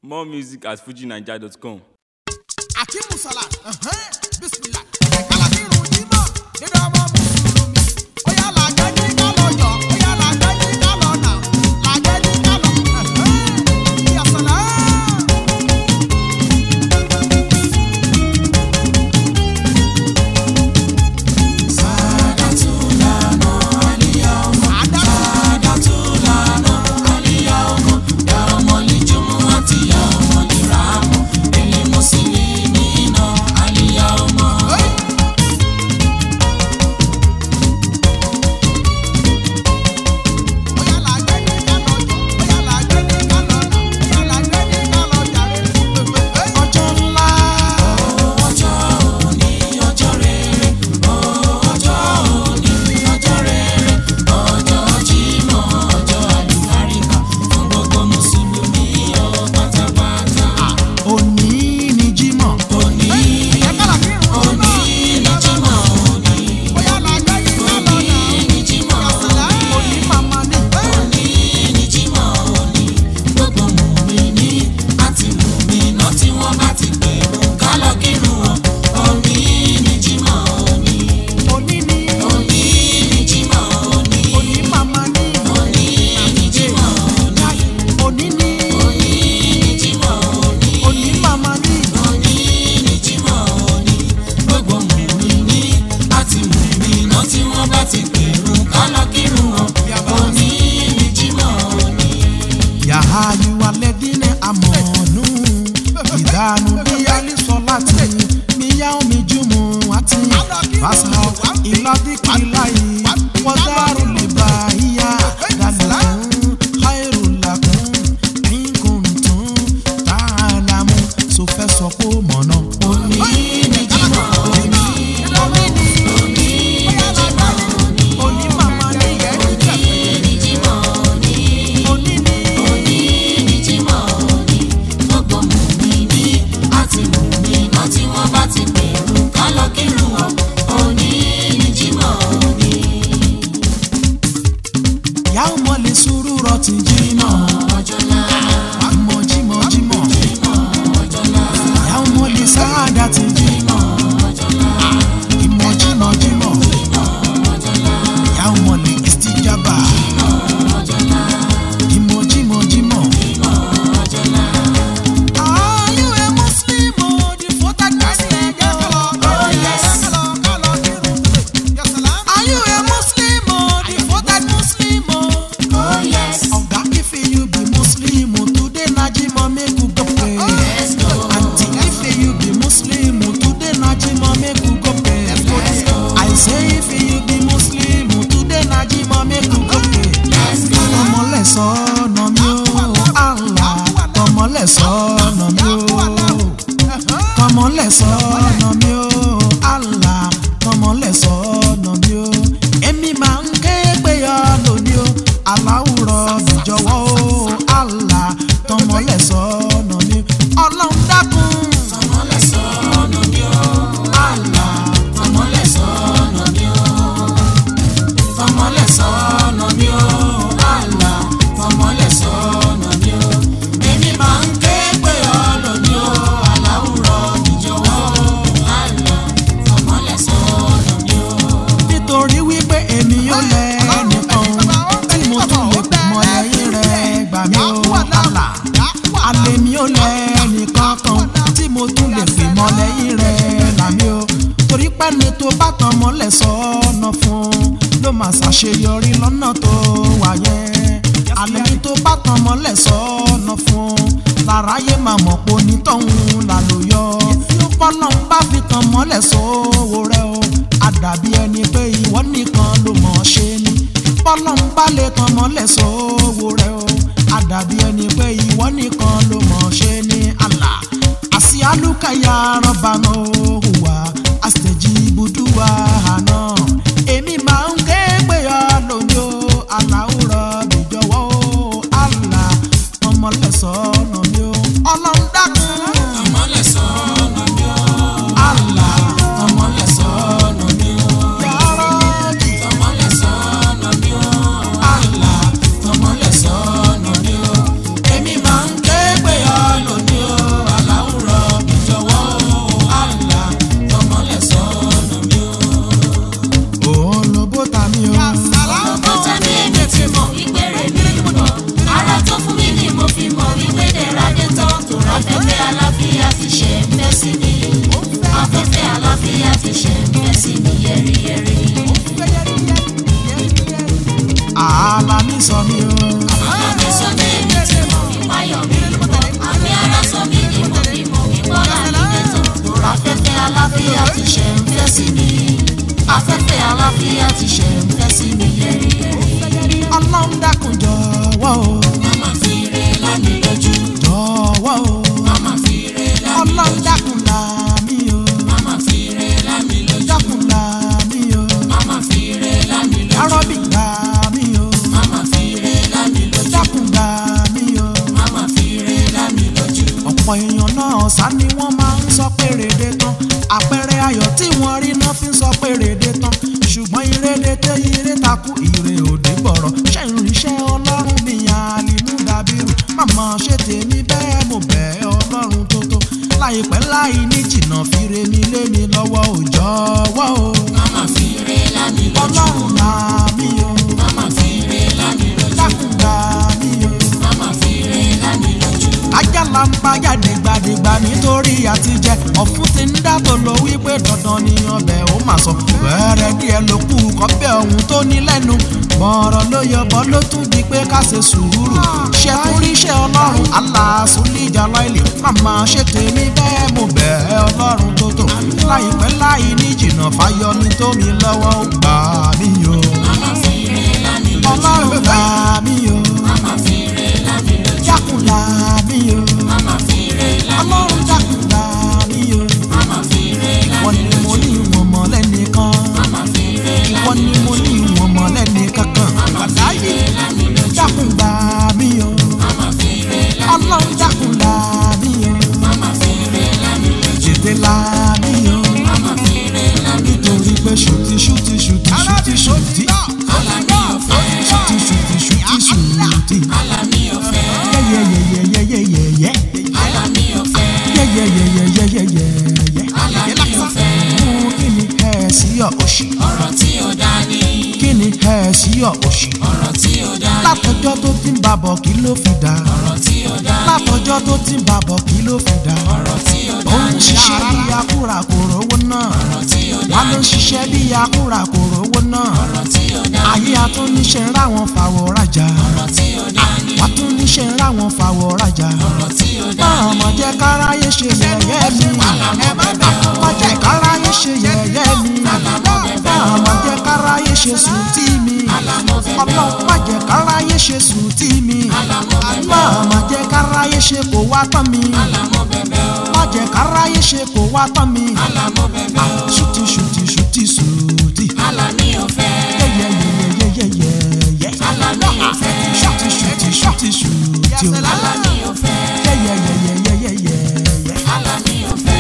More music at fujinaija.com. akimu salat bisimilah kala ti run jimọ nínú ọmọ mùsùlùmí ó yà làjẹjì kálọ yọ ó yà làjẹjì kálọ nà làjẹjì kálọ yasala. ó yà làjẹjì kálọ yọ ó yà làjẹjì kálọ nà ó yà làjẹjì kálọ jàre. ọjọ́ ńlá. òní ni jímọ̀. òní ni jímọ̀. òní ni jímọ̀. bóyá làjẹjì kálọ nà. òní ni jímọ̀. òní màmá ni. òní ni. òní màmá ni. òní ni. òní màmá ni. yàrá yíwa lẹ́dínlẹ̀ àmọ̀ọ́nù ìdánù bí alísọ láti níyà omi jùmọ̀ àti fàṣà ìlàdíkìláyì wọ́dàrú lè bá yíyá dàlẹ́kùn háìrùlàkùn ẹ̀yìnkùntùn tààlàmù sọfẹ́ sọ pé ó mọ̀nà. òní ni jímọ̀ òní òní ni òní màmá ní òní ni òní ni. ìyá ọmọ lè sùúrù rọtì jímọ̀ àmọ́ jímọ̀ jímọ̀ ìyá ọmọ lè sáàdà ti jímọ̀ ìmọ̀ jímọ̀ jímọ̀ ìyá ọmọ lè ìsìtìjàbà ìmọ̀ jímọ̀ jímọ̀. Are you a Muslim or devoted Christian? Oh yes. Are you a Muslim or devoted Muslim? Oh yes. Oga if you be Muslim today na Jimo make you go pray. Aunty if you be Muslim today na Jimo make you go pray. I say if you be Muslim today na Jimo make you go pray. Tọmọlẹ̀ sọ́nà mi ó, Allah. Tọmọlẹ̀ sọ́nà mi ó tọmọlẹ̀ sọ́nà mi ó Allah tọmọlẹ̀ sọ́nà mi ó èmi máa ń ké pé ọ lónìí ó aláwùrọ̀ bìjọwọ́ ó Allah tọmọlẹ̀ sọ́nà mi ọlọ́run dákun. Allah nítorí wípé èmi yóò lẹ ẹnìkan tí mo tún lè pè mọ́ lẹ́yìn rẹ̀ gbà mí ó Allah alẹ́ mi ò lẹ ẹnìkan kan tí mo tún lè pè mọ́ lẹ́yìn rẹ̀ là mí ó torí pẹ́ni tó bá tán mọ́lẹ̀ sọ́nà fún ló máa ṣàṣeyọrí lọ́nà tó wà yẹn alẹ́ mi tó bá tán mọ́lẹ̀ sọ́nà fún láráyé máa mọ̀ pé onítọ̀hún là ló yọ bọ́lá ń bá fi tán mọ́lẹ̀ sówó rẹ o àdàbí ẹni pé ìwọ nìkan ló mọ̀ ọ́ ṣe ni bọ́lá ń bá lè tán mọ́lẹ̀ sówó rẹ o àdàbí ẹni pé ìwọ nìkan ló mọ̀ ọ́ ṣe ni àlà àsì alúkàyà rọ́bà náà hùwà àṣetẹ̀jì ibùdúwà àná èmi máa ń ké pé ọ lónìí o aláwùrọ̀ bìjọwọ́ o àlà ọmọlẹ́sọ̀ọ́nà mi o ọlọ́run dákun. Allah yàrá jì. Allah Èmi máa ń ké pé ọ lónìí. ọ̀pọ̀ èèyàn náà sá ni wọ́n máa ń sọ pé rèdè tán àpẹẹrẹ ayọ̀ tí wọ́n rí náà fi ń sọ pé rèdè tán ṣùgbọ́n ìrèdè tẹ ire takú ire òde bọ̀rọ̀ ṣe ìrìnsẹ́ ọlọ́run mi àlìmú dàbírù màmá ṣe tèmi bẹ́ẹ̀ mo bẹ̀ ẹ́ ọlọ́run tó tó láìpẹ́ láì ní jìnnà fire mi lé mi lọ́wọ́ òjọ́ wọ́ o Mama fi re lámì lójú. ọlọ́run là mí o Mama fi re lámì lójú. dákun là mí o. Mama fi re lámì lójú. ajá la ń pa jáde gbàdégbà nítorí àtijẹ ọ̀fun ti ń dábò lọ wípé dandan ni ọbẹ̀ ó mà sọ bẹ́ẹ̀rẹ̀ díẹ̀ ló kù kọ́bẹ̀ ọ̀hún tó ní lẹ́nu bọ̀rọ̀ ló yọbọ ló tún di pé ká ṣe sùúrù ṣe torí iṣẹ́ ọlọ́run aláàsùn níjà láìlè màmá ṣe tèmi bẹ́ẹ̀ mo bẹ̀ ẹ́ ọlọ́run tó tò láìpẹ́ láì ní jìnnà fáyọ ní tómi lọ́wọ́ ó gbà mí o Mama fi re lámì lójú. ọlọ́run gbà mí o Mama fi re lámì lójú. jákùn là mí o Mama fi re lámì ọlọ́run lójú. jákùn là mí o. Mama fi re wọ́n lámì ní mo lójú. ní ìwọ̀n mọ́ lẹ́nìkan Mama fi re wọ́n lámì ní mo ní ìwọ̀n mọ́ lẹ́nìkankan Láyé lámì lójú. dákun gbà mí o Mama fi re lámì ọlọ́run dákun là mí o Mama fi re lámì lójú. tètè là mí o Mama fi re lámì lójú. nítorí pé ṣùtì ṣùtì ṣùtì ṣùtì ṣùtì Alami ọ̀fẹ́. ṣùtì ṣùtì ṣùtì ṣùtì Alami ọ̀fẹ́. yẹ́yẹ́yẹ́yẹ́yẹ́yẹ́ Alami ọ̀fẹ́. yẹ́yẹ́yẹ́yẹ́yẹ́yẹ́ Alami ọ̀fẹ́. fún kí ni ẹ̀ sí ọ̀ òṣì Ọ̀rọ̀ tí ó dá ní. kí ni ẹ̀ sí ọ̀ òṣì Ọ̀rọ̀ tí ó dá ní. látọjọ́ tó ti ń babọ̀ kí ló fi dà Ọ̀rọ̀ tí ó dá ní. látọjọ́ tó ti ń babọ̀ kí ló fi dà Ọ̀rọ̀ tí ó ó dá ń ní. ṣiṣẹ́ bí akúra kò rówó náà Ọ̀rọ̀ tí ó dá wá ló ń ní. ṣiṣẹ́ bí akúra kò rówó náà Ọ̀rọ̀ tí ó dá ní. ayé atúnníṣe ń ráwọn fàwọ̀ rajà Ọ̀rọ̀ tí ó dá ní. wá túnníṣe ń ráwọn fàwọ̀ rajà Ọ̀rọ̀ tí ó dá máa ní. mọ̀ jẹ́ káráyé ṣe yẹ̀yẹ́ mi má jẹ́ káráyé ṣe yẹ̀yẹ́ mi máa mọ̀ jẹ́ káráyé ṣe sùtì mi ọlọ́run má jẹ́ káráyé ṣe sùtì mi máa mọ̀ jẹ́ káráyé ṣe kó wá tán mi má jẹ́ káráyé ṣe kó wá tán mi ṣùtì ṣùtì ṣùtì ṣùtì Alami ọ̀fẹ́. yẹ́yẹ́yẹ́yẹ́yẹ́yẹ́ Alami ọ̀fẹ́. ṣùtì ṣùtì ṣùtì ṣùtì o Alami ọ̀fẹ́. yẹ́yẹ́yẹ́yẹ́yẹ́yẹ́. Alami ọ̀fẹ́.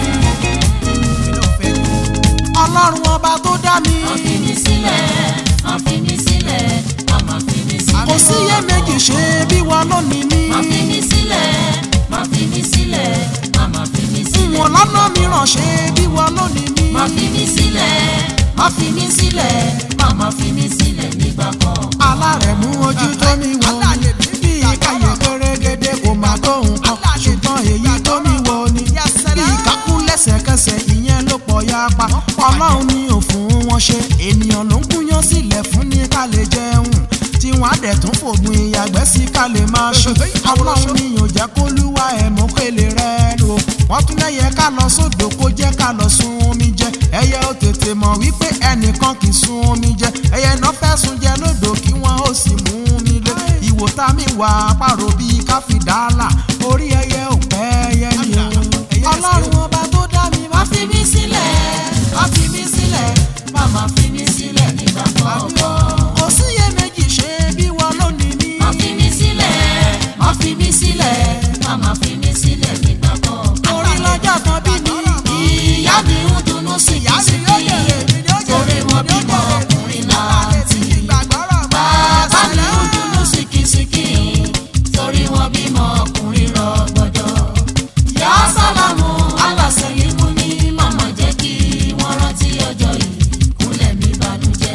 ọlọ́run ọba tó dá mi Má fi mí sílẹ̀. Má fi mí sílẹ̀. Má má fi mí sílẹ̀. kò síyè méjì ṣe bí wọn lónìí mi Má fi mí sílẹ̀. Má fi mí sílẹ̀. Má má fi mí sílẹ̀. wọn lọ́nà mìíràn ṣe bí wọn lónìí mi Má fi mí sílẹ̀. Má fi mí sílẹ̀. Má má fi mí sílẹ̀ nígbà kan. alárẹ̀mú ojú tó mi wọ bí ìkáyè pérégedé kò má tó nǹkan ṣùgbọ́n èyí tó mi wọ ni bí ìkákú lẹ́sẹ̀kẹsẹ̀ ìyẹn ló pọ̀ ya pa ọlọ́run ni ò fún wọn ṣe ènìyàn ló ń gúnyán sílẹ̀ fún ní ká lè jẹun tí wọ́n á dẹ̀ tún fògùn ìyàgbẹ́ sí ká lè máa ṣe ọlọ́run ni ò jẹ́ kó lúwa ẹ̀ mọ́ pélé rẹ̀ lò wọ́n tún lẹ́yẹ ká lọ sódò kó jẹ́ ká lọ sun omi jẹ ẹyẹ ó tètè mọ̀ wípé ẹnìkan kì í sun omi jẹ ẹyẹ náà fẹ́ sun jẹ lódò kí wọ́n ó sì mú mi lé ìwò tá mi wà pàrọ̀ bíi káfíńdálà orí ẹyẹ ò pẹ́ ẹyẹ ni o ọlọ́run ọba tó dá mi má Má fi mí sílẹ̀. Má fi mí sílẹ̀. Má má fi mí sílẹ̀ nígbà kan. kò síyè méjì ṣe bí wọn lónìí ní. Má fi mí sílẹ̀. Má fi mí sílẹ̀. Má má fi mí sílẹ̀ nígbà kan. orí lọ́jọ́ kan bí mi. Ìyá mi ń dunnú sí kìsìkì. Torí wọn bímọ ọkùnrin láti. Bàbá mi ń dunnú sí kìsìkì. Torí wọn bímọ ọkùnrin rọgbọdọ. Yá sálámù aláṣẹyìn mú ní màmá jẹ́ kí wọ́n rántí ọjọ́ yìí. Kúnlẹ̀ mi bànújẹ́.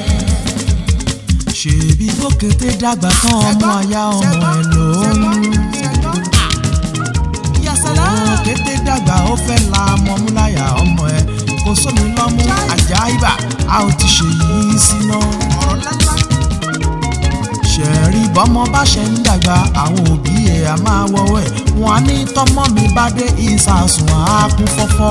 ṣèbí bókété dàgbà tán ọmọ àyà ọmọ ẹ lóyún. bókété dàgbà ó fẹ́ la mọ́múláyà ọmọ ẹ kò sómi lọ́mú àjà ibà a ò ti ṣe yìí síná. ṣẹ̀rí bọ́mọ bá ṣe ń dàgbà àwọn òbí ẹ̀ á máa wọ́wọ́ ẹ̀ wọ́n á ní tọ́mọ mi bá dé ìsàsùn á kún fọ́fọ́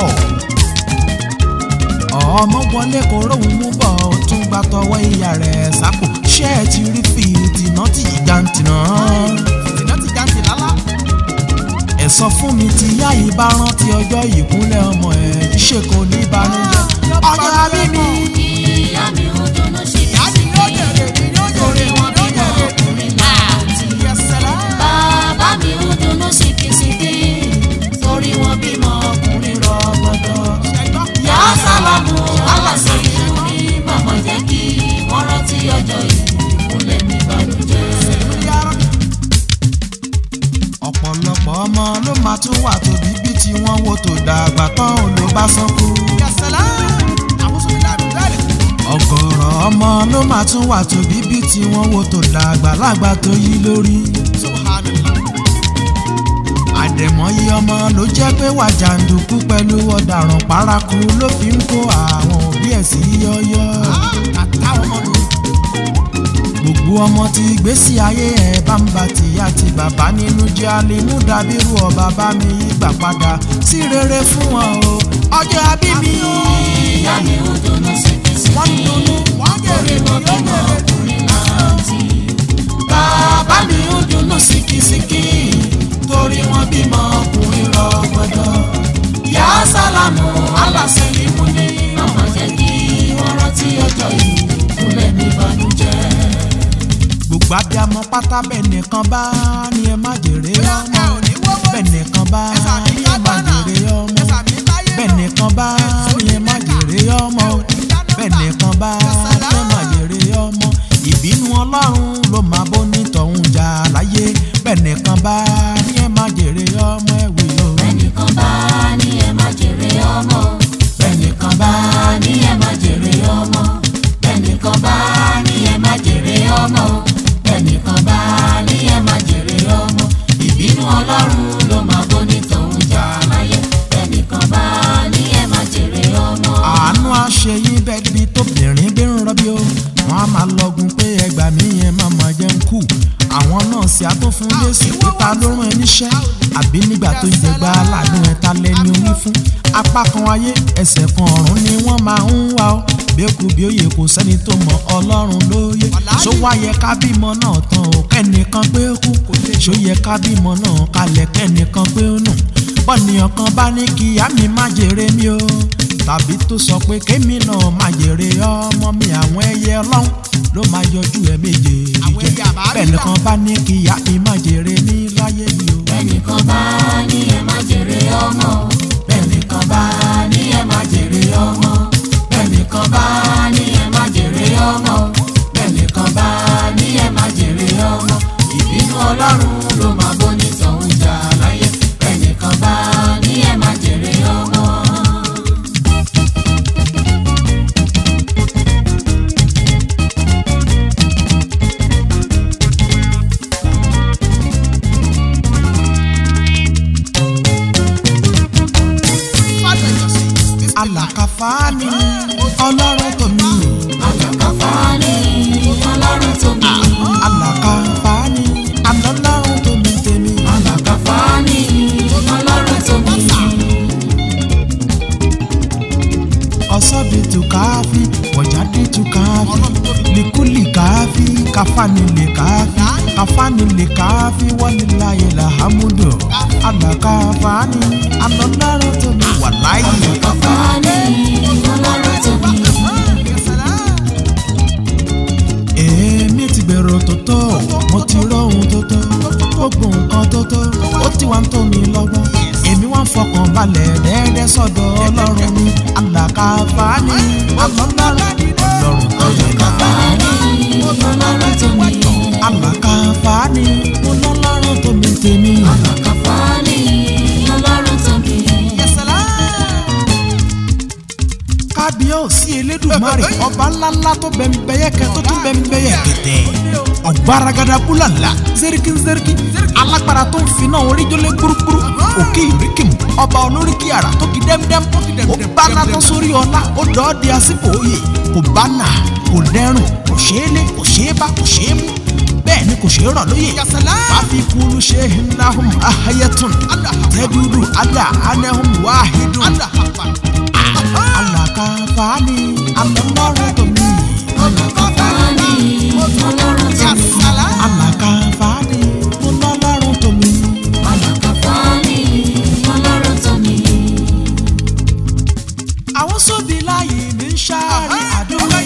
ọmọ wọlé kò róhùn mú bọ̀ ó tún gba tọwọ́ ìyá rẹ̀ sápò ṣé ẹ ti rí fi tìǹà tí jàǹtìnà. tìǹà tí jàǹtìnà lá. ẹ sọ fún mi tí ìyá yìí bá rántí ọjọ́ ìkúnlẹ̀ ọmọ ẹ̀ ṣe kò ní ìbànújẹ́. ọjọ́ àbí mi. Ìyá mi ń dunnú sí kìsìkì. Torí wọn bímọ ọkùnrin láti. Bàbá mi ń dunnú sí kìsìkì. ọmọ ló máa tún wà tóbi bí tí wọ́n wo tó dàgbà tán ò ló bá sánkú. ọ̀gọ̀rọ̀ ọmọ ló máa tún wà tóbi bí tí wọ́n wo tó dàgbà lágbà tó yí lórí. àdẹ̀mọ́yé ọmọ ló jẹ́ pé wà jàǹdùkú pẹ̀lú ọ̀daràn paraku ló fi ń kó àwọn òbí ẹ̀ sí yọ́yọ́. gbogbo ọmọ tí ìgbésí ayé ẹ̀ bá ń ba tìyá ti bàbá nínú jẹ́ alimú dàbírú ọba bá mi gbà padà sí rere fún wọn o ọjọ́ abí mi. ìyá mi ò dùnnú síkísíkí. wọ́n ń dunnú wọ́n torí mo bímọ ọkùnrin láǹtì. bàbá mi ń dunnú síkísíkí torí wọ́n bímọ ọkùnrin rọgbọdọ. Yá sálámù aláṣẹ́lì mú ní ọmọ jẹ́ kí wọ́n rántí ọjọ́ yìí kúnlẹ̀ ní ìbànújẹ́. gbogbo abiyamọ pátá bẹ́ẹ̀ nìkan bá ní ẹ má jèrè ọmọ bẹ́ẹ̀ nìkan bá ní ẹ má jèrè ọmọ bẹ́ẹ̀ nìkan bá ní ẹ má jèrè ọmọ bẹ́ẹ̀ nìkan bá ní ẹ má jèrè ọmọ ìbínú ọlọ́run ló máa bó nítọ̀hún jà láyé bẹ́ẹ̀ nìkan bá ní ẹ má jèrè ọmọ ẹ̀wì o Ẹnìkan bá ní ẹ má jèrè ọmọ. Ẹnìkan bá ní ẹ má jèrè ọmọ. Ẹnìkan bá ní ẹ má jèrè ọmọ. Ẹnìkan bá ní ẹ má jèrè ọmọ. Ìbínú Ọlọ́run ló máa bó ní tòun jà láyé. Ẹnìkan bá ní ẹ má jèrè ọmọ. àánú àṣeyín bẹ́ẹ̀ bí tóbìnrin bí ń rọ́bí o wọ́n á máa lọ́gun pé ẹgbàá mi yẹn máa máa jẹ́ ń kú àwọn náà sì á tó fún Jésù pé ta ló rán ẹ níṣẹ́ àbí nígbà tó ń jẹgba aláàánú ẹ ta lẹ́ni orí fún apá kan ayé ẹsẹ̀ kan ọ̀run ni wọ́n máa ń wá ọ bẹ́ẹ̀kú bí òye kò sẹ́ni tó mọ Ọlọ́run lóye ṣó wá yẹ ká bímọ náà tán o kẹ́nìkan pé ó kú ṣó yẹ ká bímọ náà kalẹ̀ kẹ́nìkan pé ó nù bọ́nìyàn kan bá ní kí ìyá mi má jèrè mi o tàbí tó sọ pé kémi náà má jèrè ọmọ mi àwọn ẹyẹ ọlọ́run ló máa yọjú ẹ méje jẹ bẹ́ẹ̀ nìkan bá ní kí ìyá mi má jèrè ní láyé mi o Ẹnìkan bá ní ẹ má jèrè ọmọ. Ẹnìkan bá ní ẹ má jèrè ọmọ. Ẹnìkan bá ní ẹ má jèrè ọmọ. Ẹnìkan bá ní ẹ má jèrè ọmọ. Ìbínú Ọlọ́run ló máa bó ní tọ̀hún jà láyé. Ẹnìkan bá ní ẹ má jèrè ọmọ. alàkàfà ni ọlọ́run tó mi Àlàkàfà ni Ọlọ́run tó mi. alàkàfà ni alọ́lọ́run tó mi tèmi Àlàkàfà ni Ọlọ́run tó mi. ọ̀sọ́bi tù káfí wọ̀jáde tù káfí likuli káfí káfáni lè káfí káfáni lè káfí wàlíláyé làhámúdò alàkàfà ni alọ́lọ́run tó mi wà láyé. Àlàkàfà ni Ọlọ́run tó mi. èmi ti gbèrò tó tó mo ti rọrùn tó tó gbogbo nǹkan tó tó ó ti wá ń tó mi lọ́gbọ́n èmi wá ń fọkàn balẹ̀ dẹ́ẹ́dẹ́ sọ́dọ̀ ọlọ́run mi alàkàfà ni alọ́lọ́run ọlọ́run tó yẹ ká. Ọlọ́run tó mi. alàkàfà ni ọlọ́run tó mi tèmi. Àlàkàfà ni Ọlọ́run tó mi. kábíyèsí elédùnmarè ọba ńláńlá tó bẹ̀m̀bẹ̀yẹkẹ tó tún bẹ̀m̀bẹ̀yẹkẹtẹ ọ̀gbaragada búlàlà zeriki zeriki alágbára tó ń finá oríjọlẹ̀ gbúrúgbúrú òkè ìríkìmù ọba olóríkì àrà tó kì dẹ́mdẹ́m ó báná tó sórí ọlá ó dọ́ọ́ di àsìkò òye kò bánà kò dẹrùn kò ṣeé lé kò ṣeé bá kò ṣeé mú bẹ́ẹ̀ ni kò ṣeé rọ̀ lóye fàfi kúlù ṣe hinahum ahayatun tẹ́dúdú adà anahum wáhidun alàkàfà ni alọ́lọ́run tó mi. Àlàkàfà ni Ọlọ́run tó mi. alàkàfà ni ọlọ́lọ́run tó mi. Àlàkàfà ni Ọlọ́run tó mi. àwọn sóbì láàyè mi ń ṣáàrí àdúrà.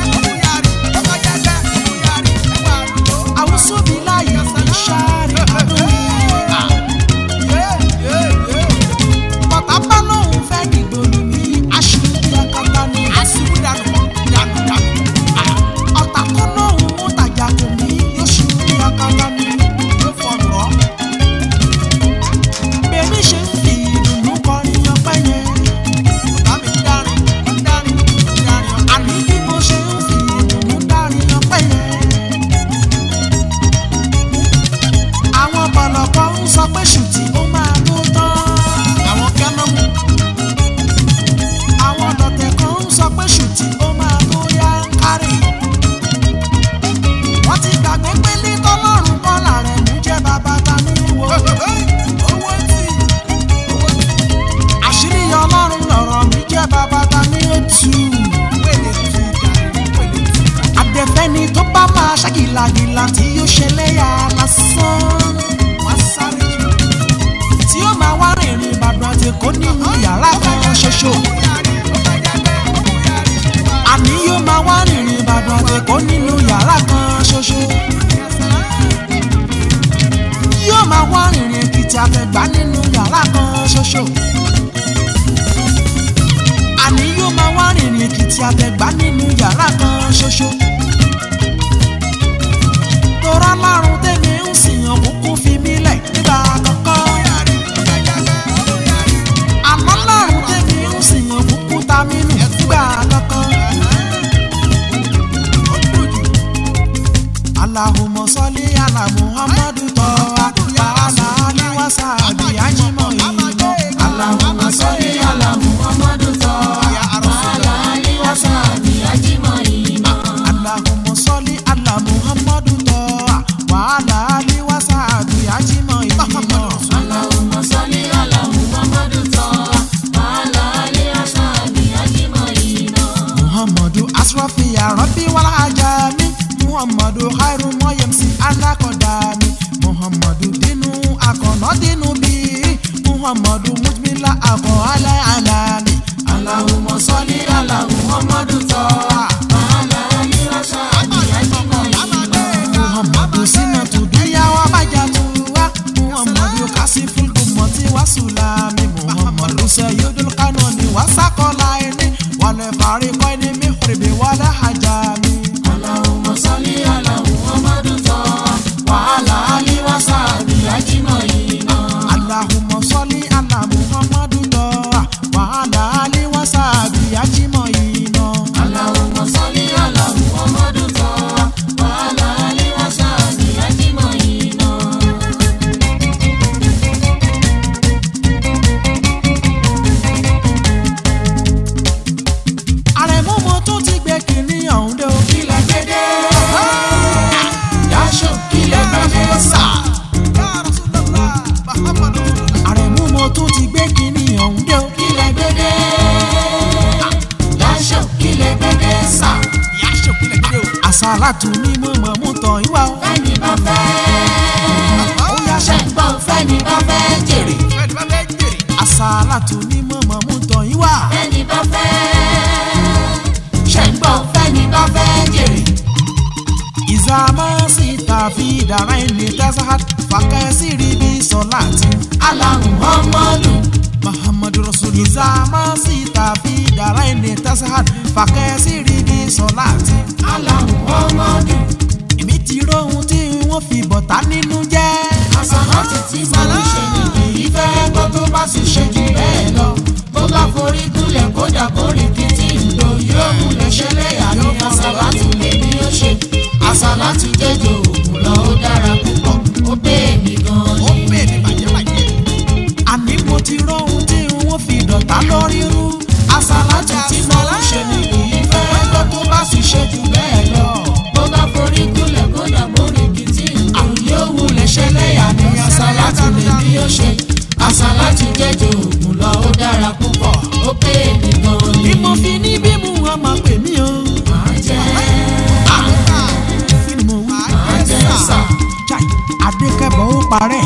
àwọn sóbì láàyè mi ń ṣáàrí àdúrà. bàbá bá lóun fẹ́ dìgbò lù mí aṣíwájú akátá ni. ọ̀tà kan lóun mú tàjà kò mí yóò ṣubú akátá. àtẹ̀kọ́ nínú yàrá kan ṣoṣo. àní yóò máa wá rìnrìn ìbàdàn àtẹ̀kọ́ nínú yàrá kan ṣoṣo. yóò máa wá rìnrìn èkìtì àtẹ̀gbá nínú yàrá kan ṣoṣo. àní yóò máa wá rìnrìn èkìtì àtẹ̀gbá nínú yàrá kan ṣoṣo. torá márùn tèmi ń sìn òkùnkùn fi mí lẹ̀ nígbà kankan. àmọ́ márùn tèmi ń sìn òkùnkùn ta mí nù nígbà kankan. Allahumma salli ala Muhammadu tọ́wá wàhálà aliwasa àbí ajímọ̀ ìlọ. Allahumma salli ala Muhammadu tọ́wá wàhálà aliwasa àbí ajímọ̀ ìlọ. Allahumma salli ala Muhammadu tọ́wá wàhálà aliwasa àbí ajímọ̀ ìlọ. Allahumma salli ala Muhammadu tọ́wá wàhálà aliwasa àbí ajímọ̀ ìlọ. muhammadu asrafi arabi wala ajami muhammadu khairu moyemsi alakodami muhammadu dinu akọ̀nà dinu bi muhammadu mujmila akọ alẹ́ alami. Allahumma salli ala Muhammadu tọ́wá wàhálà aliwasa àbí ajímọ̀ ìlọ. muhammadu sinatu duyawa bajatuwa muhammadu kasiful kumoti wasulami muhammadu seyidul kanoni wasakola ẹni wàlẹ̀ farikọ́ ẹni mihribi wàlẹ̀ hajami. Allahumma salli ala Muhammadu tọ́wá wàhálà aliwasa àbí ajímọ̀ ìlọ. Allahumma salli ala Muhammadu tọ́wà wàhálà aliwasa àbí ajímọ̀ iná. Allahumma salli ala Muhammadu tọ́wá wàhálà aliwasa àbí ajímọ̀ ìlọ. Àrẹ̀mú mo tún ti gbé kínní ọ̀hún dé o. Kílẹ̀ gbédè. Yáṣọ kílẹ̀ gbédè sà. Àrẹ̀mú mo tún ti gbé kínní ọ̀hún dé o. Kílẹ̀ gbédè. Yáṣọ kílẹ̀ gbédè sà. Àsálàtù ni mo mọ̀ mú tàn ìwà o. Fẹ́ni bá fẹ́. Ó yá Ṣé ń gbọ́ fẹ́ni bá fẹ́ jèrè? Àsálàtù ni mo mọ̀ mú tàn ìwà. Fẹ́ni bá fẹ́. Ṣé ń gbọ́ fẹ́ni bá fẹ́ jèrè? Ìzàmọ́ sí tàbí ìdára ẹni tẹ́sán fàkẹ́sì rí bí sọ́láàtì. Aláhùn ọmọlù. Muhammadu Rasul Ìzàmọ́ sí tàbí ìdára ẹni tẹ́sán fàkẹ́sì rí bí sọ́láàtì. Aláhùn ọmọlù. èmi ti róhun tí wọ́n fi bọ̀tá nínú jẹ́. Àsàlátù tí mo ń ṣe ni kì í fẹ́ gbọ́ tó bá sì ṣe jù bẹ́ẹ̀ lọ. Bó bá forí gúnlẹ̀ kódà kórì kìtì ìlò yóò múlẹ̀ ṣẹlẹ̀ àní àsàlátù lè ní ó ṣe. Àsàlátù jẹ́jọ òògùn lọ ó dára púpọ̀ ó pé èmi gan ó ni. pè ní bàjẹ́bàjẹ́. àní mo ti róhun tí wọ́n fi dọ̀tá lórí rú. Àsàlátù tí mo ń ṣe ni kì í fẹ́ gbọ́ tó bá sì ṣe jù bẹ́ẹ̀ lọ. Bó bá forí gúnlẹ̀ kódà kórì kìtì ìlò yóò múlẹ̀ ṣẹlẹ̀ àní àsàlátù lè ní ó ṣe. Àsàlátù jẹ́jọ òògùn lọ ó dára púpọ̀ ó pé èmi gan ni. bí mo fi ní bí mu wọn máa pè mí o. Máa jẹ́ kí ni mo wí. máa jẹ́ sà. Chai, adékẹ́bọ̀ ó parẹ́.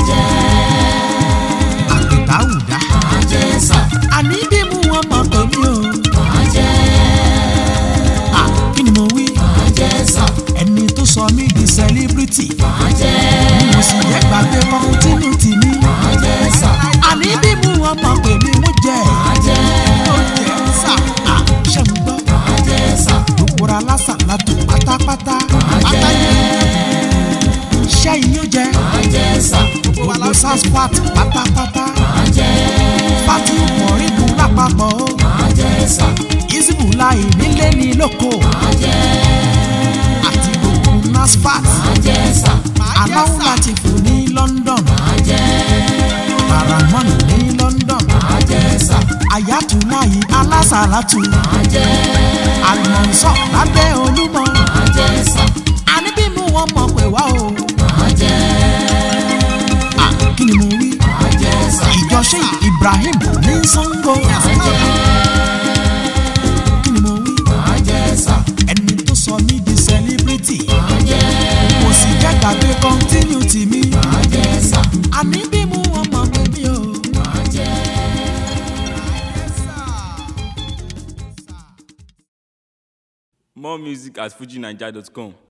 àtẹ̀dáwùdá. Máa jẹ́ sà. àní bí mu wọn máa pè mí o. Máa jẹ́ Ah, kí ni mo wí. máa jẹ́ sà. ẹni tó sọ mí di celebrity. Máa jẹ́ mo sì jẹ́ gbàgbé continuity mi. máa jẹ́ sà. àní bí mu wọn máa pè mí mo jẹ́. Máa jẹ́ mo jẹ́ sà. Ah, ṣé ń gbọ́. máa jẹ́ sà. gbogbo ra lásà látò pátápátá. pátá yẹn. ṣẹ́yìn yóò jẹ́. Máa jẹ́ sà. gbogbo saspat pátápátá. Máa jẹ́ fati mọ̀rígun lápapọ̀ o. máa jẹ́ sà. isibu láì nílé ní lóko. Máa jẹ́ àti gbogbo nasfat. máa jẹ́ sà. aláwọ̀ láti fò ní London. Máa jẹ́ paramount ní London. máa jẹ́ sà. ayatollah alásàlátù. Máa jẹ́ àlùmọ̀nsọ̀ lábẹ́ olúmọ. máa jẹ́ sà. àní bí mu wọn mọ̀ pé wá o. Máa jẹ́ Ah, kí ni mo wí. máa jẹ́ sà. ìjọ sheikh ibrahim ní sango. kí ni mo wí. Máa jẹ́ sà. ẹni tó sọ mí di celebrity. Máa jẹ́ kò sì jẹ́ gbàgbé continuity mi. máa jẹ́ sà. àní bí mu wọn mọ̀ pé mi o. Máa jẹ́ More music at fujinaija.com.